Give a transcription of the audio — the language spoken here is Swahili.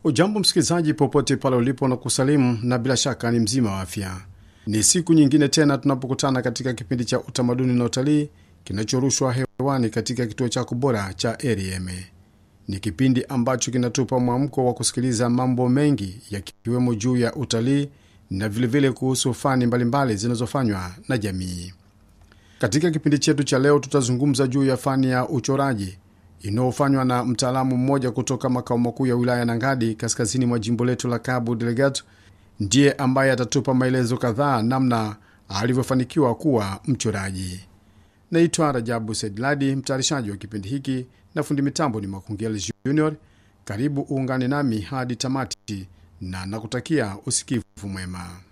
Ujambo msikilizaji, popote pale ulipo na kusalimu, na bila shaka ni mzima wa afya. Ni siku nyingine tena tunapokutana katika kipindi cha utamaduni na utalii kinachorushwa hewani katika kituo chako bora cha RFM. Ni kipindi ambacho kinatupa mwamko wa kusikiliza mambo mengi yakiwemo juu ya utalii na vilevile vile kuhusu fani mbalimbali zinazofanywa na jamii. Katika kipindi chetu cha leo, tutazungumza juu ya fani ya uchoraji inayofanywa na mtaalamu mmoja kutoka makao makuu ya wilaya Nangadi, kaskazini mwa jimbo letu la Cabo Delgado. Ndiye ambaye atatupa maelezo kadhaa namna alivyofanikiwa kuwa mchoraji. Naitwa Rajabu Saidladi, mtayarishaji wa kipindi hiki, na fundi mitambo ni Makungeli Junior. Karibu uungane nami hadi tamati na nakutakia usikivu mwema.